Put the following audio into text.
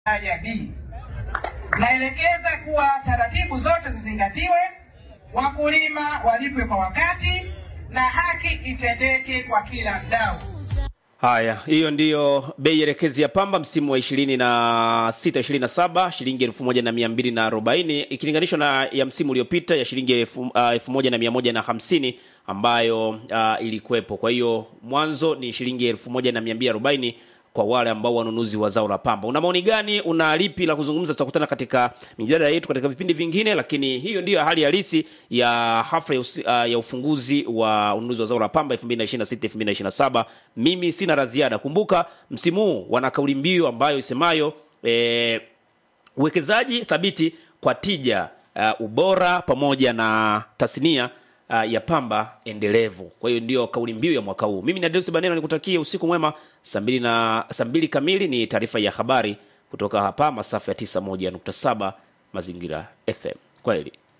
daraja B. Naelekeza kuwa taratibu zote zizingatiwe, wakulima walipwe kwa wakati na haki itendeke kwa kila mdau. Haya, hiyo ndiyo bei elekezi ya pamba msimu wa 26 27 shilingi 1240 ikilinganishwa na ya msimu uliopita ya shilingi elfu- uh, 1150 ambayo uh, ilikuwepo. Kwa hiyo mwanzo ni shilingi 1240 kwa wale ambao wanunuzi wa zao la pamba. Una maoni gani? Una lipi la kuzungumza? Tutakutana katika mijadala yetu katika vipindi vingine, lakini hiyo ndiyo hali halisi ya hafla ya, usi, uh, ya ufunguzi wa ununuzi wa zao la pamba 2026 2027. Mimi sina la ziada. Kumbuka msimu huu wana kauli mbiu ambayo isemayo eh, uwekezaji thabiti kwa tija, uh, ubora pamoja na tasnia uh, ya pamba endelevu. Kwa hiyo ndio kauli mbiu ya mwaka huu. Mimi ni Adeus Baneno, nikutakie usiku mwema. Saa mbili na saa mbili kamili ni taarifa ya habari kutoka hapa masafa ya 91.7 Mazingira FM. Kwaheri.